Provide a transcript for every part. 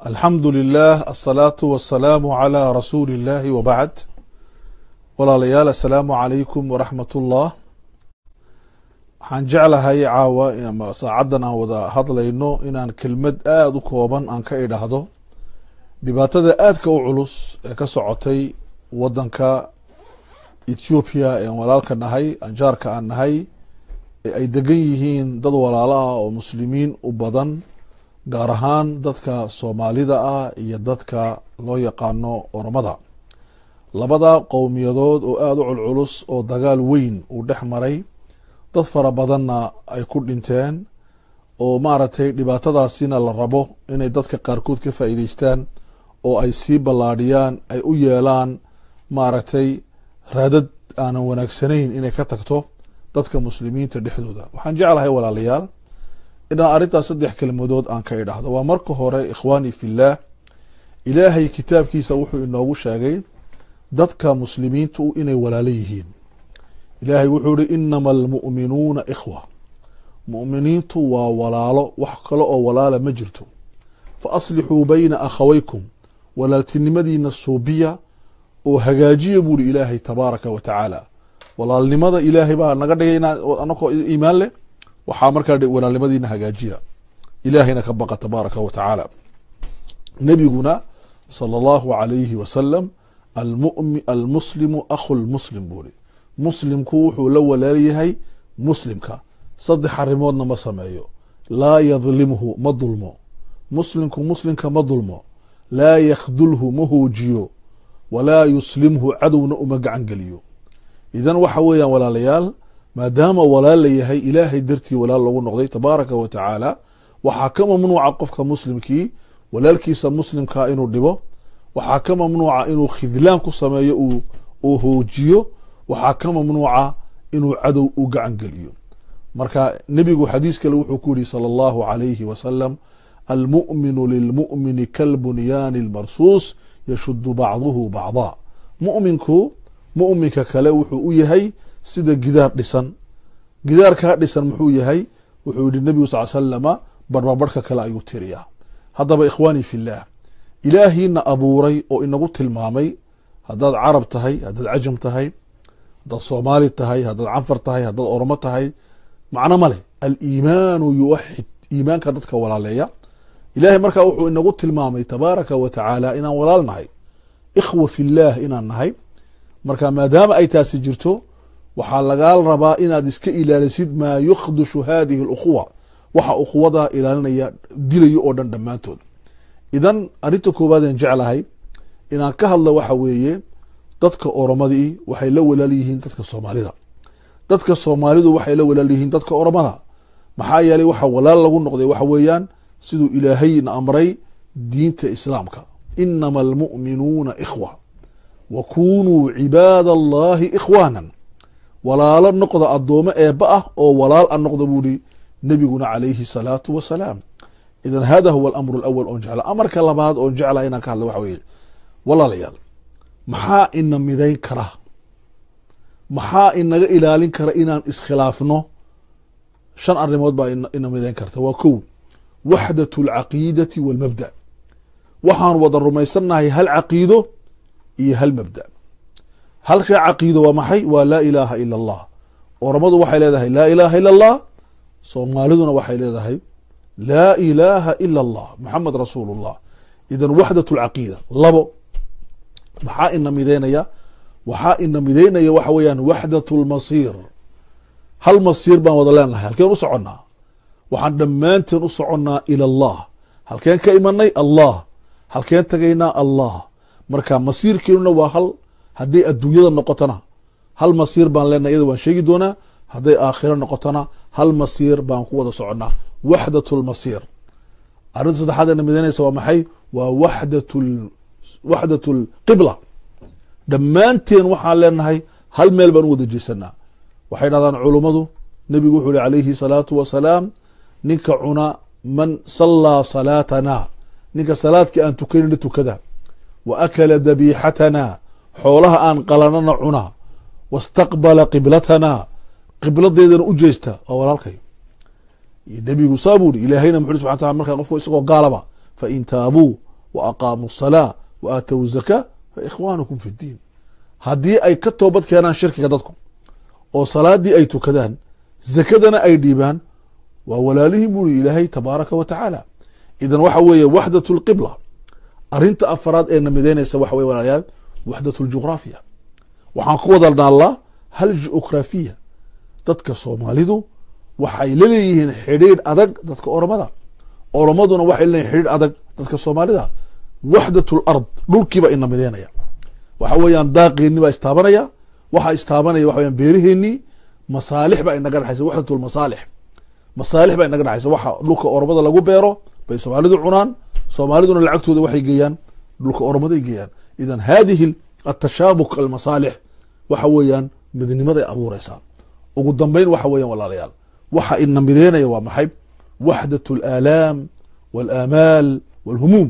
alxamdu lilah asalaatu wasalaamu calaa rasuuli illahi wabacd walaalayaal assalaamu calaykum waraxmat ullah waxaan jeclahay caawa ama saacaddan aan wada hadlayno inaan kelmad aada u kooban aan ka idhaahdo dhibaatada aadka u culus ee ka socotay waddanka ethoobiya ean walaalka nahay anjaarka aan nahay ee ay degan yihiin dad walaalo ah oo muslimiin u badan gaar ahaan dadka soomaalida ah iyo dadka loo yaqaano oromada labada qowmiyadood oo aada u culculus oo dagaal weyn uu dhex maray dad fara badanna ay ku dhinteen oo maaragtay dhibaatadaasina la rabo inay dadka qaarkood ka faa'iideystaan oo ay sii ballaadhiyaan ay u yeelaan maaragtay raadad aanan wanaagsanayn inay ka tagto dadka muslimiinta dhexdooda waxaan jeclahay walaalayaal inaan arrintaas saddex kelmadood aan ka idhaahdo waa marka hore ikhwaani fillaah ilaahay kitaabkiisa wuxuu inoogu sheegay dadka muslimiintu inay walaalo yihiin ilaahay wuxuu ihi inama almu'minuuna ikhwa mu'miniintu waa walaalo wax kale oo walaala ma jirto fa aslixuu bayna akhawaykum walaaltinimadiina suubiya oo hagaajiya buuri ilaahay tabaaraka wa tacaala walaalnimada ilaahay baa naga dhigay anakoo iimaan leh waxaa markaa walaalnimadiina hagaajiya ilaahayna ka baqa tabaaraka wa tacaala nebiguna sala allahu alayhi wasalam almuslimu akhu lmuslim buuri muslimku wuxuu la walaalyahay muslimka saddex arrimoodna ma sameeyo laa yadlimhu ma dulmo muslimku muslimka ma dulmo laa yakhdulhu ma hoojiyo walaa yuslimhu cadowna uma gacan geliyo idan waxa weeyaan walaalayaal maadaama walaal la yahay ilaahay dartii walaal loogu noqday tabaaraka wa tacaala waxaa ka mamnuuca qofka muslimkii walaalkiisa muslimkaa inuu dhibo waxaa ka mamnuuca inuu khidlaan ku sameeyo uu hoojiyo waxaa ka mamnuuca inuu cadow u gacan geliyo marka nebigu xadiis kale wuxuu ku yihi sala allahu alayhi wasalam almu'minu lilmu'mini kalbunyaani lmarsuus yashudu bacduhu bacdaa mu'minku mu'minka kale wuxuu u yahay sida gidaar dhisan gidaarkaa dhisan muxuu yahay wuxuu yihi nebigu sal slama barbabarhka kale ayuu tiriyaa haddaba ikhwaani fillaah ilaahiina abuuray oo inagu tilmaamay haddaad carab tahay haddaad cajam tahay haddaad soomaali tahay haddaad canfar tahay haddaad oromo tahay macno ma leh aliimaanu yuwaxid iimaanka dadka walaaleeya ilaahay markaa wuxuu inagu tilmaamay tabaaraka wa tacaala inaan walaal nahay ikhwa fillaah inaan nahay marka maadaama ay taasi jirto waxaa lagaa rabaa inaad iska ilaalisid maa yukhdushu hadihi alukhuwa waxa ukhuwada ilaalinaya dilayo oo dhan dhammaantood idan arrinta koowaadeen jeclahay inaan ka hadlo waxa weeye dadka oromadii waxay la walaal yihiin dadka soomaalida dadka soomaalidu waxay la walaal yihiin dadka oromada maxaa yeelay waxa walaal lagu noqday waxa weeyaan siduu ilaahayna amray diinta islaamka inama almu'minuuna ikhwa wa kunuu cibaada allahi ikhwaanan walaalo noqda addoome eebba ah oo walaal a noqda buu ihi nebiguna calayhi salaatu wasalaam idan hada huwa alamru alawal oon jecla amarka labaad oon jecla inaan ka hadla waxa weeye walaalayaal maxaa ina midayn kara maxaa inaga ilaalin kara inaan iskhilaafno shan arrimood baa ina midayn karta waa kow waxdat alcaqiidati walmabda waxaan wada rumaysannahay hal caqiido iyo hal mabda halka caqiido waa maxay waa laa ilaaha ila allah oromadu waxay leedahay laa ilaaha ila allah soomaaliduna waxay leedahay laa ilaaha ila allah maxamed rasuulu llah idan waxdat lcaqiida labo maxaa ina mideynaya waxaa ina mideynaya waxa weeyaan waxdat lmasiir hal masiir baan wada leenahay halkeen u soconnaa waxaan dhammaanteen u soconnaa ila allah halkeen ka imanay allah halkeen tagaynaa allah marka masiirkeenuna waa hal hadday adduunyada noqotona hal masiir baan leenahay iyada waan sheegi doonaa hadday aakhiro noqotona hal masiir baan ku wada soconnaa waxdat lmasiir arrinta saddexaad ina mideynaysa waa maxay waa waxdat waxdat lqibla dhammaanteen waxaan leenahay hal meel baan u wada jeesanaa waxay dhahdaan culummadu nebigu wuxuu ihi calayhi salaatu wasalaam ninka cuna man sallaa salaatana ninka salaadkii aan tukanayna tukada wa akala dabiixatana xoolaha aan qalanana cuna wastaqbala qiblatana qibladeedana u jeesta waa walaalkay nebigu saa buu ihi ilaahayna muxu subxan tala markaa qofku isagoo gaalaba fain taabuu wa aqaamuu salaa wa aatow zakaa fa ikhwaanukum fi ddiin haddii ay ka toobad keenaan shirkiga dadku oo salaadii ay tukadaan zakadana ay dhiibaan waa walaalihii buri ilaahay tabaaraka wa tacaala idan waxa weeye waxdat lqibla arinta afaraad ee namideynaysa waxa weye walaalayaal waxdat ljugraafiya waxaan ku wada naallaa hal ju'ograafiya dadka soomaalidu waxay la leeyihiin xidhiidh adag dadka oromada oromaduna waxay leeyihin xidhiidh adag dadka soomaalida waxdat lard dhulkiiba ina mideynaya waxa weeyaan daaqeenni baa istaabanaya waxaa istaabanaya waxa weyaan beeraheennii masaalix baa inaga dhexaysa waxdat lmasaalix masaalix baa inaga dhexaysa waxa dhulka oromada lagu beero bay soomaalidu cunaan soomaaliduna lacagtooda waxay geeyaan dhulka oromaday geeyaan idan hadihi atashaabuk almasaalix waxa weeyaan midnimaday abuureysaa ugu dambeyn waxa weeyaan walaalayaal waxa ina mideynaya waa maxay waxdat alaalaam walaamaal walhumuum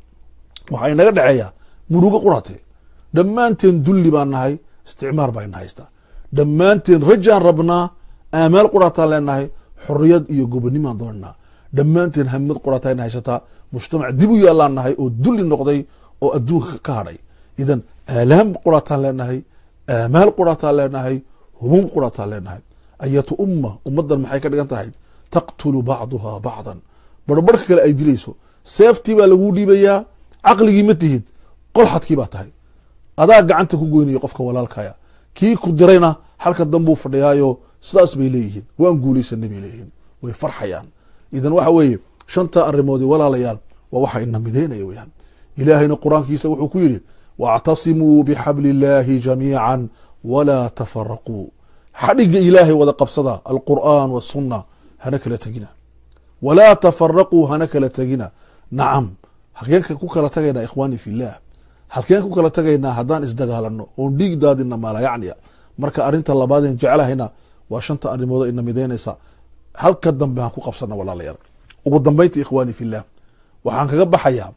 waxaa inaga dhexeeya murugo qurate dhammaanteen dulli baan nahay isticmaar baa ina haystaa dhammaanteen rajaan rabnaa aamaal qurataan leenahay xoriyad iyo gobonimaan doonanaa dhammaanteen hamad qurataa ina haysataa mujtamac dib u yaallaan nahay oo dulli noqday oo adduunka ka hadhay idan aalaam qurataan leenahay aamaal qurataan leenahay humuum qurataan leenahay ayatu umma ummaddan maxay ka dhigan tahay taqtulu bacduhaa bacdan barbarka kale ay dilayso seeftii baa laguu dhiibayaa caqligii ma tihid qolxadkii baa tahay adaa gacanta ku goynaya qofka walaalkaya kii ku dirayna halka danbuu fadhiyaayo sidaas bay leeyihiin waan guulaysanay bay leeyihiin way farxayaan idan waxa weeye shanta arrimoodi walaalayaal waa waxa ina mideynaya weyaan ilaahayna qur-aankiisa wuxuu ku yidhi wاctasimuu bxabli اllahi jamiica walaa tafaraquu xadhiga ilaahay wada qabsada alqur'an wالsuna hana kala tegina walaa tafaraquu hana kala tegina nacam halkeenka ku kala tagaynaa ikhwaani fi llah halkeen ku kala tagaynaa haddaan isdagaalano oon dhiig daadina maalayacniya marka arinta labaadeen jeclahayna waa shanta arrimoodo ina mideynaysa halka dambe aan ku qabsana walaalayaal ugu dambeynta ikhwaani fi llah waxaan kaga baxayaa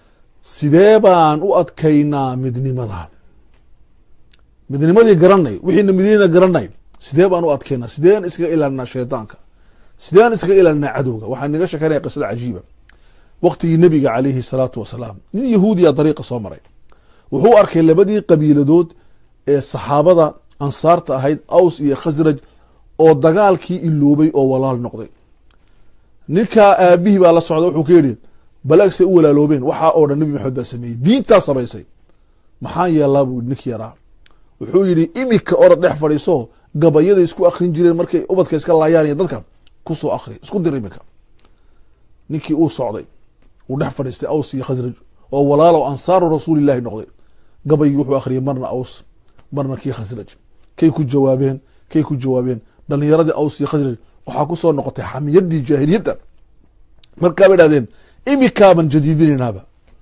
sidee baan u adkaynaa midnimada midnimadii garanay wixiina midnina garanay sidee baan u adkaynaa sideen iskaga ilaalinaa shaydaanka sideen iskaga ilaalinaa cadowga waxaan naga sheekeynaya qisada cajiiba waqtigii nebiga calayhi salaatu wasalaam nin yahuudiya dariiqa soo maray wuxuu arkay labadii qabiiladood ee saxaabada ansaarta ahayd aws iyo khasraj oo dagaalkii iloobay oo walaal noqday ninkaa aabihii baa la socda wuxuu ka yidhi balaagsay u walaaloobeen waxaa oo dhan nebi maxamed baa sameeyey diintaa samaysay maxaan yeelaa buu ninkii yaraa wuxuu yidhi imika orad dhex fadhiiso gabayaday isku akrin jireen markay ubadka iska laayaan iyo dadka kusoo akri isku dir imika ninkii uu socday uu dhex fadhiistay aws iyo khasraj oo walaalow ansaaru rasuulillahi noqday gabaygii wuxuu akhriyay marna aws marna kii khasraj kay ku jawaabeen kay ku jawaabeen dhalinyaradii aws iyo khasraj waxaa kusoo noqotay xamiyadii jaahiliyadda markaa bay dhahdeen imikaaban jadiidinaynaaba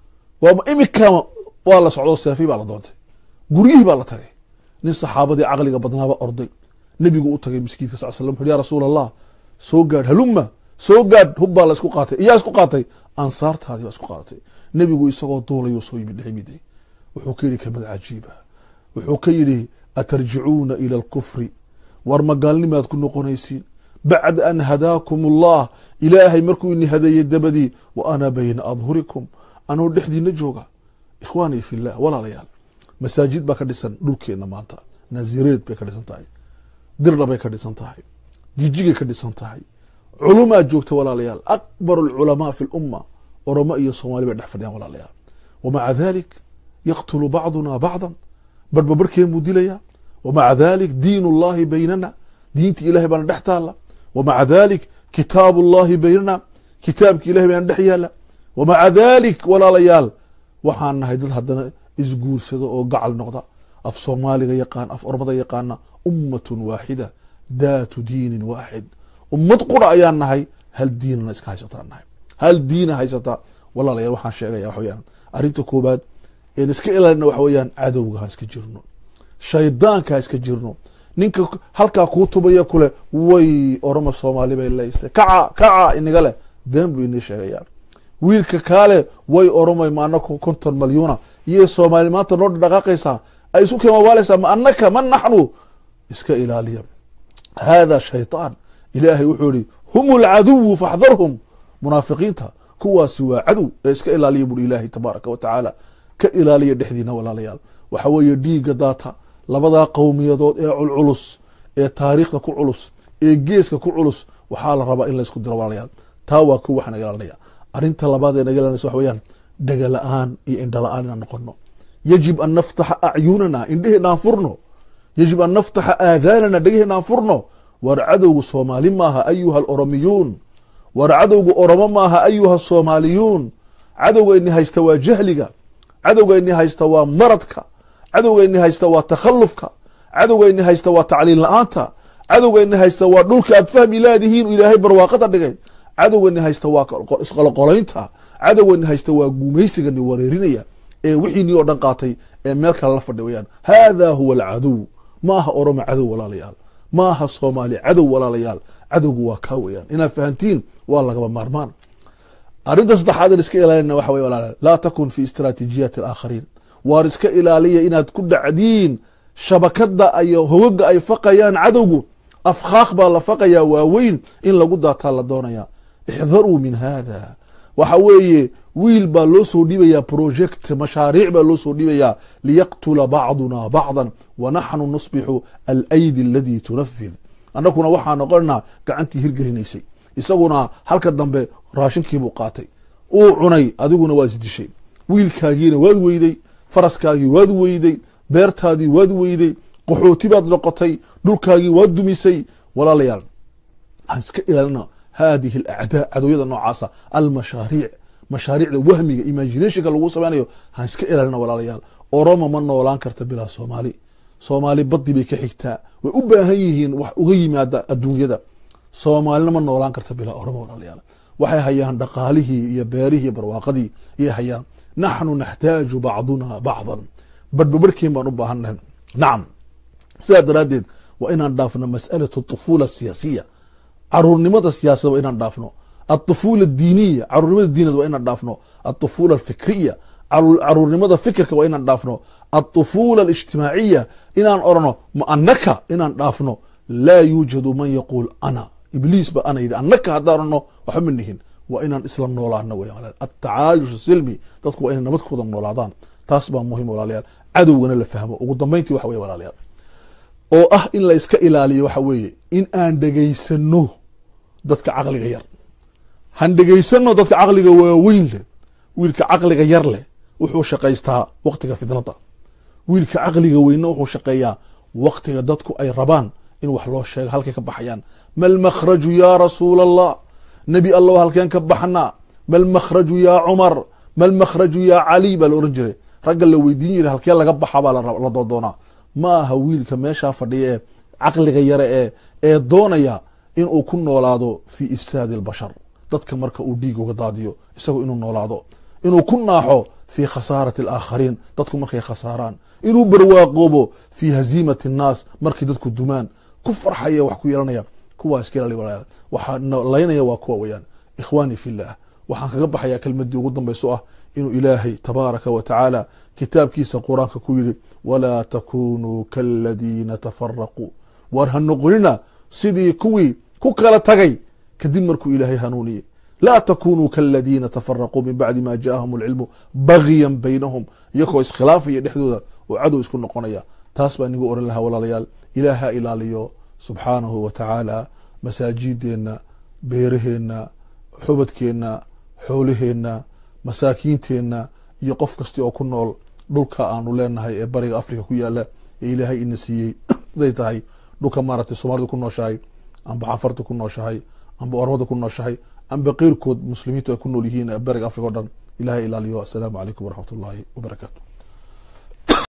imikaaba waa la socdo seefi baa la doontay guryihii baa la tagay nin saxaabadii caqliga badnaaba orday nebigu u tagay miskiidka sal slam wuxu ya rasuul allah soo gaadh haluma soo gaadh hub baa la isku qaatay iyaa isku qaatay ansaartaadii baa isku qaadatay nebigu isagoo duulayuu soo yimid dhexmiday wuxuu ka yidhi kelmad cajiiba wuxuu ka yidhi atarjicuuna ila alkufri war magaalnimaad ku noqonaysiin bacda an hadaakum allah ilaahay markuu ini hadeeyey dabadii wa ana bayna adhurikum anoo dhexdiina jooga ikhwaanii fi llah walaalayaal masaajid baa ka dhisan dhulkeenna maanta nazireed bay ka dhisan tahay dirdha bay ka dhisan tahay jijigay ka dhisan tahay culumaa joogta walaalayaal akbar alculamaa fi lumma oromo iyo soomaali bay dhex fadhiyaan walaalayaal wamaca dalik yaqtulu bacduna bacdan barhba barhkeen buu dilaya wamaca dalik diin ullahi baynana diinta ilahay baana dhex taala wamaca dalik kitaabu ullahi baynana kitaabki ilahay baana dhex yaala wamaca dalik walaalayaal waxaan nahay dad haddana isguursado oo gacal noqda af soomaaliga yaqaan af ormada yaqaana ummatun waaxida daatu diinin waaxid ummad qura ayaan nahay hal diinana iska haysataan nahay hal diina haysataa walaalayaal waxaan sheegaya waxa weyaan arrinta koobaad een iska ilaalina waxa weeyaan cadowga ha iska jirno shaydaanka ha iska jirno ninka halkaa kuu tubaya kule way oroma soomaali bay leysay kaca kaca iniga leh been buu inii sheegayaa wiilka kaale way oromay ma anaka konton malyuuna iyo soomaali maanta noo dhaqaaqaysaa ay isu kemawaaleysaa ma anaka ma naxnu iska ilaaliya hada shayطaan ilaahay wuxuu yihi hum اlcaduwu faxdarhum munaafiqiinta kuwaasi waa cadow ee iska ilaaliya buri ilaahay tabaaraka wa tacaala ka ilaaliya dhexdiina walaalayaal waxa weeye dhiigga daata labadaa qowmiyadood ee culculus ee taariikhda ku culus ee geeska ku culus waxaa la rabaa in laysku diro walaalayaal taa waa ku waxa naga ilaalinaya arrinta labaad ee naga ilaalinaysa waxa weeyaan dhaga la-aan iyo indha la-aan inaan noqono yajib an naftaxa acyunana indheheenaan furno yajib an naftaxa aadaanana dhegaheenaan furno war cadowgu soomaali maaha ayuha aloromiyuun war cadowgu oromo maaha ayuha soomaaliyuun cadowga ini haysta waa jahliga cadowga ini haysta waa maradka cadowga ini haysta waa takhallufka cadowga ini haysta waa tacliin la-aanta cadowga ini haysta waa dhulka aad fahmi laadihiin ilaahay barwaaqada dhigay cadowga ini haysta waa isqoloqolaynta cadowga ini haysta waa gumaysiga ni wareerinaya ee wixiinii oo dhan qaatay ee meel kale la fadhi wayaan hada huwa alcadow ma aha oromo cadow walaalayaal ma aha soomaali cadow walaalayaal cadowgu waa kaa weyaan inaad fahantiin waa lagaba maarmaan arrinta saddexaad in iska ilaalina waxa wey walaalayaal laa takun fi istraatiijiyaati alaakhariin waar iska ilaaliya inaad ku dhacdiin shabakada iyo hogaga ay faqayaan cadowgu afkaaq baa la faqayaa waaweyn in lagu daataa la doonaya ixdaruu min hada waxa weeye wiil baa loo soo dhiibayaa project mashaariic baa loo soo dhiibayaa liyaqtula bacduna bacdan wanaxnu nusbixu alaydi aladii tunafid annaguna waxaa noqonaa gacantii hirgelinaysay isaguna halka dambe raashinkiibuu qaatay uu cunay adiguna waa isdishay wiilkaagiina waad weyday faraskaagii waad weyday beertaadii waad weyday qaxooti baad noqotay dhulkaagii waad dumisay walaalayaal aan iska ilaalina hadihi alacdaa cadowyada noocaasa almashaariic mashaariicda wahmiga imaginationka lagu samaynayo han iska ilaalina walaalayaal oromo ma noolaan karta bilaa soomaali soomaali badii bay ka xigtaa way u baahan yihiin wax uga yimaada adduunyada soomaalina ma noolaan karta bilaa oromo walaalayaal waxay hayaan dhaqaalihii iyo beerihii barwaaqadii ayay hayaan naxnu naxtaaju bacduna bacdan badhbabarhkeen baan u baahannahay nacam sidaa daraaddeed waa inaan dhaafno mas'alatu طufuula siyaasiya caruurnimada siyaasada waa inaan dhaafno aطufuula diiniya caruurnimada diiniyad waa inaan dhaafno aطufuula alfikriya caruurnimada fikirka waa inaan dhaafno aطufuula alijtimaaciya inaan orano ma anaka inaan dhaafno laa yuujadu man yaquul ana ibliis ba ana yidhi anaka haddaan orano waxba ma nihin waa inaan isla noolaano wey atacaayush silmi dadku waa inay nabad ku wada noolaadaan taas baa muhim walaalayaal cadowgana la fahmo ugu dambeyntii waxa wey walaalayaal oo ah in la iska ilaaliyo waxa weeye in aan dhegaysano dadka caqliga yar han dhegaysano dadka caqliga waaweyn leh wiilka caqliga yar leh wuxuu shaqaystaa waqtiga fidnada wiilka caqliga weynna wuxuu shaqeeyaa waqtiga dadku ay rabaan in wax loo sheego halkay ka baxayaan mal makhraju yaa rasuul allah nebi allow halkeen ka baxnaa mal makhraju yaa cumar mal makhraju yaa cali baa la ohan jiray ragga la weydiin jiray halkee laga baxa baa la doodoonaa ma aha wiilka meeshaa fadhiya ee caqliga yare ee ee doonaya inuu ku noolaado fi ifsaadi albashar dadka marka uu dhiig uga daadiyo isagoo inuu noolaado inuu ku naaxo fi khasaarati alaakhariin dadku markay khasaaraan inuu barwaaqoobo fi haziimati annaas markay dadku dumaan ku farxaya wax ku yeelanaya kuwaa iska ilaali walaalayaal waxaa laynaya waa kuwa weeyaan ikhwaanii fillah waxaan kaga baxayaa kelmadii ugu dambayso ah inuu ilaahay tabaaraka wa tacaala kitaabkiisa qur-aanka ku yidhi walaa takunuu kaladiina tafaraquu waar ha noqonina sidii kuwii ku kala tagay kadib markuu ilaahay hanuuniyey laa takunuu kaladiina tafaraquu min bacdi ma jaahum alcilmu bagyan baynahum iyagoo iskhilaafaya dhexdooda oo cadow isku noqonaya taas baa inigu oran lahaa walaalayaal ilaaha ilaaliyo subxaanahu wa tacaala masaajideenna beeraheenna xubadkeenna xoolaheenna masaakiinteenna iyo qof kasti oo ku nool dhulka aanu leenahay ee bariga africa ku yaala ee ilaahay ina siiyey haday tahay dhulka maaragtay soomaalida ku nooshahay amba cafarta ku nooshahay amba ormada ku nooshahay amba keyrkood muslimiintu ay ku nool yihiin bariga africa o dhan ilahay ilaaliyo assalaamu calaykum waraxmat ullaahi wabarakaatu